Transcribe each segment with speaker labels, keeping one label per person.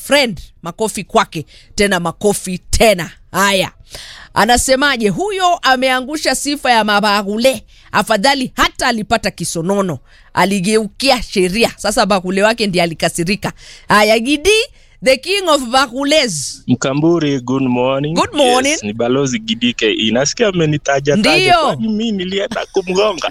Speaker 1: friend makofi kwake tena makofi tena haya anasemaje huyo ameangusha sifa ya mabagule afadhali hata alipata kisonono aligeukia sheria sasa bagule wake ndiye alikasirika haya gidi the king of bagules
Speaker 2: Mkamburi, good morning.
Speaker 1: Good morning.
Speaker 2: Yes, ni balozi Gidike. Nasikia amenitaja
Speaker 1: Ndio.
Speaker 2: taja, kwani mimi nilienda kumgonga?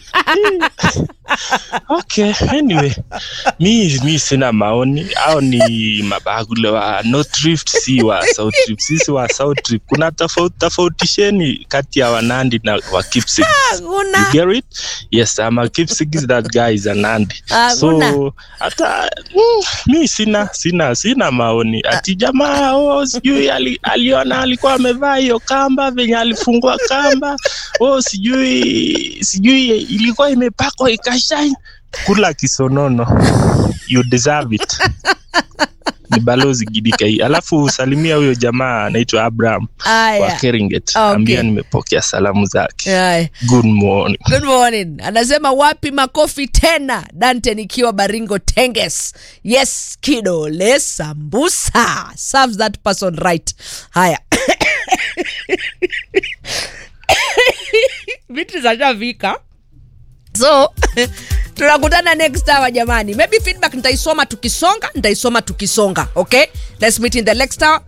Speaker 2: okay, anyway, mi mi sina maoni au ni mabagule wa North Rift, si wa South Rift. Sisi wa South Rift kuna tofauti tofautisheni kati ya Wanandi na wa Kipsigis. You
Speaker 1: Hakuna.
Speaker 2: get it? Yes, I'm a Kipsigis, that guy is a Nandi.
Speaker 1: Hakuna.
Speaker 2: So hata mm, mi sina sina sina maoni ati jamaa oh, sijui ali, aliona alikuwa amevaa hiyo kamba venye alifungua kamba oh, sijui sijui ilikuwa imepakwa ikashine kula kisonono you deserve it ni balozi Gidika hii alafu salimia huyo jamaa anaitwa Abraham wa
Speaker 1: haya
Speaker 2: Keringet
Speaker 1: Okay.
Speaker 2: ambia nimepokea salamu zake
Speaker 1: haya
Speaker 2: good morning
Speaker 1: Good morning. Anasema wapi makofi tena? Dante nikiwa Baringo Tenges. Yes, kidole sambusa. Serves that person right. Haya. Vitu zashafika. So tunakutana next hour jamani. Maybe feedback nitaisoma tukisonga, nitaisoma tukisonga. Okay? Let's meet in the next hour.